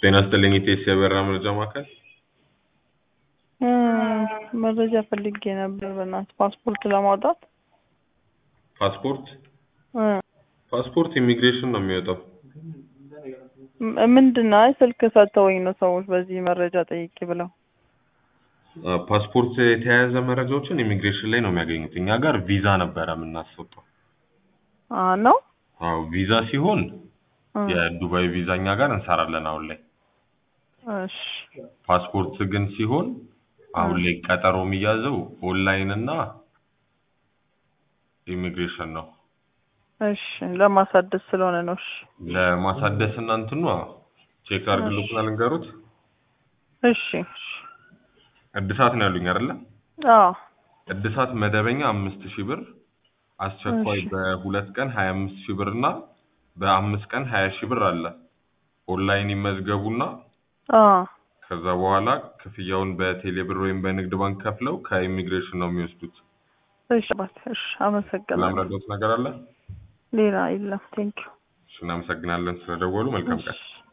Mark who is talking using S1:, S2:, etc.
S1: ጤና ይስጥልኝ ኢቴስ የበራ መረጃ ማዕከል።
S2: መረጃ ፈልጌ ነበር በእናትህ ፓስፖርት ለማውጣት
S1: ፓስፖርት
S2: እ
S1: ፓስፖርት ኢሚግሬሽን ነው የሚወጣው።
S2: ም- ምንድን ነው? አይ ስልክ ሰጥተውኝ ነው ሰዎች በዚህ መረጃ ጠይቂ ብለው።
S1: አ፣ ፓስፖርት የተያያዘ መረጃዎችን ኢሚግሬሽን ላይ ነው የሚያገኙት። እኛ ጋር ቪዛ ነበረ የምናስወጣው።
S2: አ ነው
S1: አዎ ቪዛ ሲሆን
S2: እ፣
S1: የዱባይ ቪዛ እኛ ጋር እንሰራለን አሁን ላይ።
S2: እሺ
S1: ፓስፖርት ግን ሲሆን አሁን ላይ ቀጠሮ የሚያዘው ኦንላይን እና ኢሚግሬሽን ነው።
S2: እሺ ለማሳደስ ስለሆነ ነው። እሺ
S1: ለማሳደስ እና እንትኗ ቼክ አድርግልዎትና ልንገሩት።
S2: እሺ እሺ
S1: እድሳት ነው ያሉኝ አይደለ?
S2: አዎ
S1: እድሳት መደበኛ አምስት ሺህ ብር፣ አስቸኳይ
S2: እሺ።
S1: በሁለት ቀን ሀያ አምስት ሺህ ብር እና በአምስት ቀን ሀያ ሺህ ብር አለ። ኦንላይን ይመዝገቡና
S2: አዎ
S1: ከዛ በኋላ ክፍያውን በቴሌ ብር ወይም በንግድ ባንክ ከፍለው ከኢሚግሬሽን ነው የሚወስዱት።
S2: እሺ አባት፣ እሺ አመሰግናለሁ።
S1: ላምረዳት ነገር አለ?
S2: ሌላ የለም። ቴንኪው
S1: እሺ፣ እናመሰግናለን ስለደወሉ። መልካም ቀን።
S2: እሺ